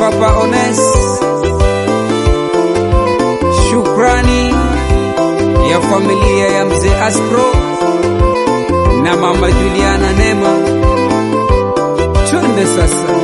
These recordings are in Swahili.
Papa Ones, shukrani ya familia ya mzee Aspro na mama Juliana Nema. Twende sasa.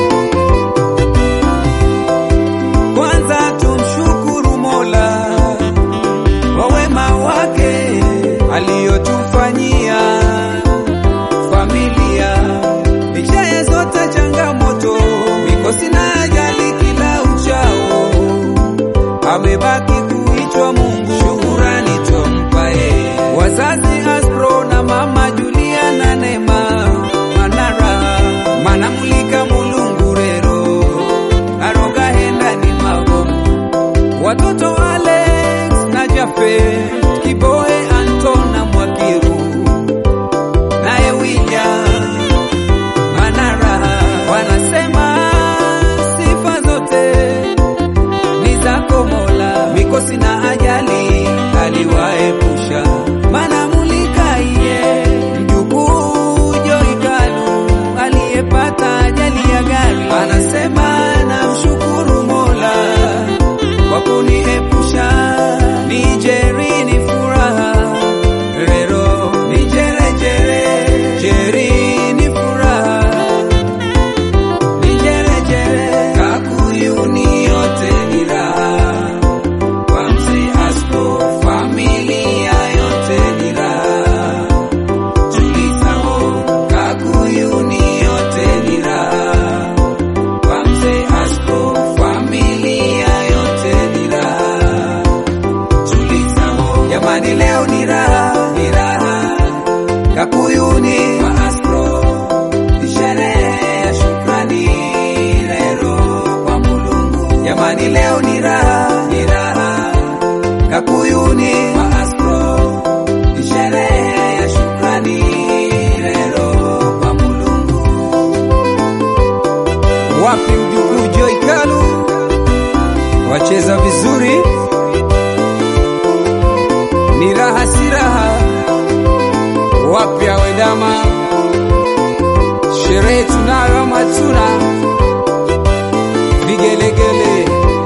Kwanza tumshukuru Mola kwa wema wake aliyotufanyia familia, licha ya zote changamoto, mikosi na ajali kila uchao, amebaki kuitwa Mungu. Shukurani twampa yeye, wazazi Aspro na mama Juliana Nema Manara manamulika mulungurero aroga henda ni magomo watoto Alex na Jafe Kiboe Antona Mwakiru naye William Manara wanasema sifa zote ni zako Mola, mikosi na ajali aliwaepusha. Manamulika iye mjukuu Joikalu aliyepata ajali ya gari, anasema namshukuru Mola kwa kuniepusha. Ni Jeri ni furaha rero, ni jerejere Jeri ni furaha Nijerejere Kakuyuni yote ni raha kwa mzee Asko, familia yote ni raha. Tulizao Kakuyuni yote ni raha kwa mzee Asko, familia yote ni raha. Tulizao jamani, leo ni raha, ni raha Kakuyuni kwa Asko ni sherehe ya shukrani lero kwa Mulungu. Jamani, leo ni raha, ni raha Kakuyuni kwa Aspro, ni sherehe ya shukrani lero kwa Mulungu. Wapi mjukuu Joy Kalu wacheza vizuri, ni raha si raha. Wapi awedama sherehe tunayo ama hatuna? Vigelegele.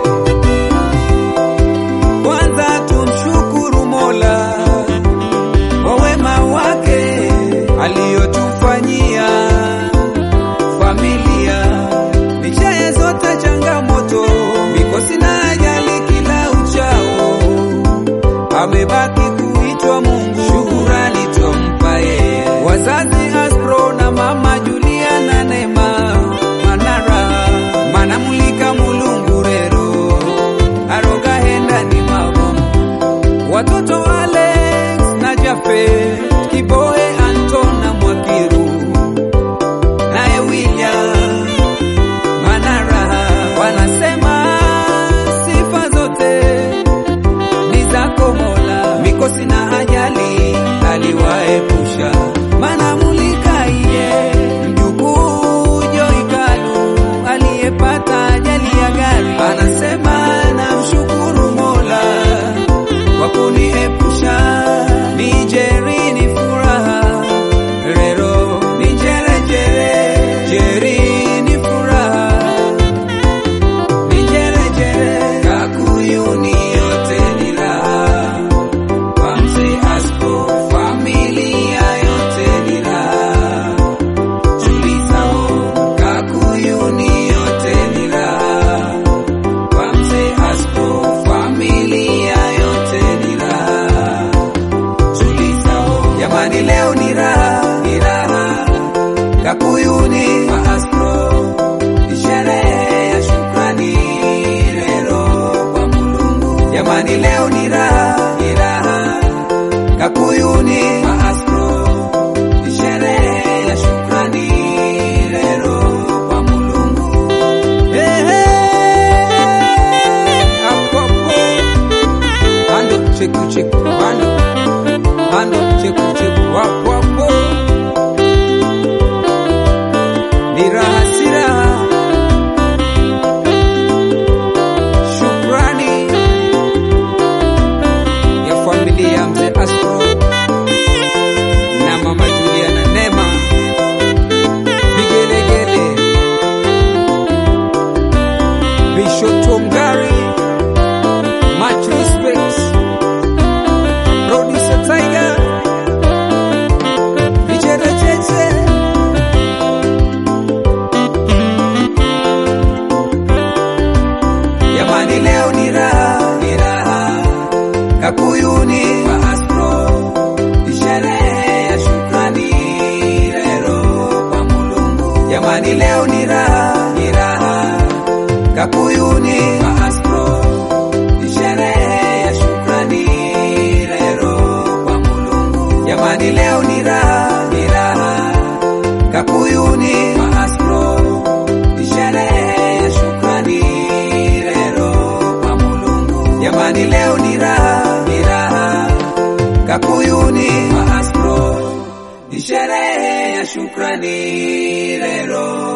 Kwanza tumshukuru Mola kwa wema wake aliyotufanyia familia, licha ya zote changamoto, mikosi na ajali kila uchao, amebaki kuitwa Mungu. Shukurani twampa yeye, wazazi Aspro na mama Juliana Nema Manara manamulika mulungurero aroga henda ni mabomu watoto Alex na Jafe Kiboe Antona Mwakiru naye William Manara wanasema sifa zote ni zako Mola, mikosi na ajali aliwaepusha. Manamulika iye mjukuu Joikalu aliyepata ajali ya gari, anasema namshukuru Mola kwa kuniepusha. Ni Jeri ni furaha rero, ni jerejere Jeri ni furaha Nijerejere Kakuyuni yote ni raha kwa mzee Asko, familia yote ni raha. Tulizao Kakuyuni yote ni raha kwa mzee Asko, familia yote ni raha. Tulizao jamani, leo ni raha, ni raha Kakuyuni kwa Asko ni sherehe ya shukrani lero kwa Mulungu. Jamani, leo ni raha, ni raha Kakuyuni kwa Aspro, ni sherehe ya shukrani lero kwa Mulungu. Ehe, hapo hapo. Ando cheku cheku, ando ando cheku cheku, wapo hapo. Ni raha si raha Shukrani Jamani leo ni raha, ni raha. Kakuyuni Maastro, ni sherehe ya shukrani rero kwa Mulungu. Jamani leo ni raha, ni raha. Kakuyuni Maastro, ni sherehe ya shukrani rero kwa Mulungu. Jamani leo ni raha, ni raha. Kakuyuni Maastro, ni sherehe ya shukrani rero